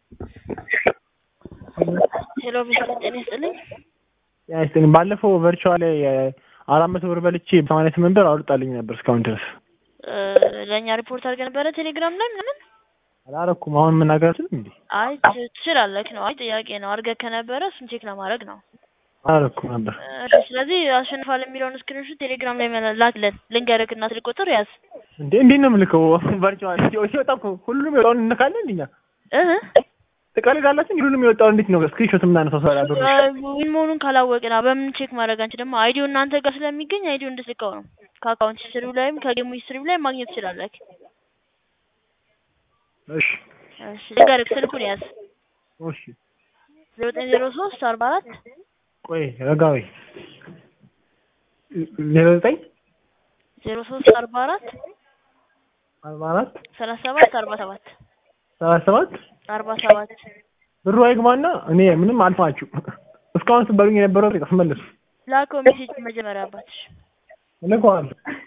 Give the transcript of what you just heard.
ሄሎ ቢስኩት ጤና ይስጥልኝ። ጤና ይስጥልኝ። ባለፈው ቨርቹዋል ላይ አራት መቶ ብር በልቼ ሰማንያ ስምንት ብር አውልጣልኝ ነበር እስካሁን ድረስ ለእኛ ሪፖርት አድርገህ ነበረ ቴሌግራም ላይ ምናምን? አላረኩም። አሁን መናገር አልችልም እንዴ? አይ ት- ትችላለህ ነው። አይ ጥያቄ ነው። አድርገህ ከነበረ እሱን ቼክ ለማድረግ ነው። አላረኩም ነበር። እሺ፣ ስለዚህ አሸንፋል የሚለውን ስክሪንሾት ቴሌግራም ላይ መላ- ላክልን። ልንገርህ እና ስልክ ቁጥር ያዝ እንዴ እንዴት ነው የምልከው? ቨርቹዋል ሲወጣ እኮ ሁሉንም የወጣውን እንካለን እንዴ? እኛ እህ ትቀልዳላችሁ እንዴ? ሁሉንም የወጣውን እንዴት ነው ስክሪንሾት የምናነሳው? ሰው ያለው ዊን መሆኑን ካላወቅን በምን ቼክ ማድረግ አንቺ ደግሞ አይዲው እናንተ ጋር ስለሚገኝ አይዲው እንድትልከው ነው። ከአካውንት ሂስትሪው ላይም ከጌሙ ሂስትሪው ላይ ማግኘት ትችላለህ። እሺ እሺ ልንገርህ፣ ስልኩን ያዝ እሺ ዜሮ ዘጠኝ ዜሮ ሶስት አርባ አራት ቆይ ረጋ በይ። ዜሮ ዘጠኝ ዜሮ ሶስት አርባ አራት አርባ አራት ሰላሳ ሰባት አርባ ሰባት ሰላሳ ሰባት አርባ ሰባት ብሩ አይግባና እኔ ምንም አልፋችሁ እስካሁን ስትበሉኝ የነበረው ጥቅስ መልሱ ላከው ሜሴጅ መጀመሪያ አባትሽ እልከዋለሁ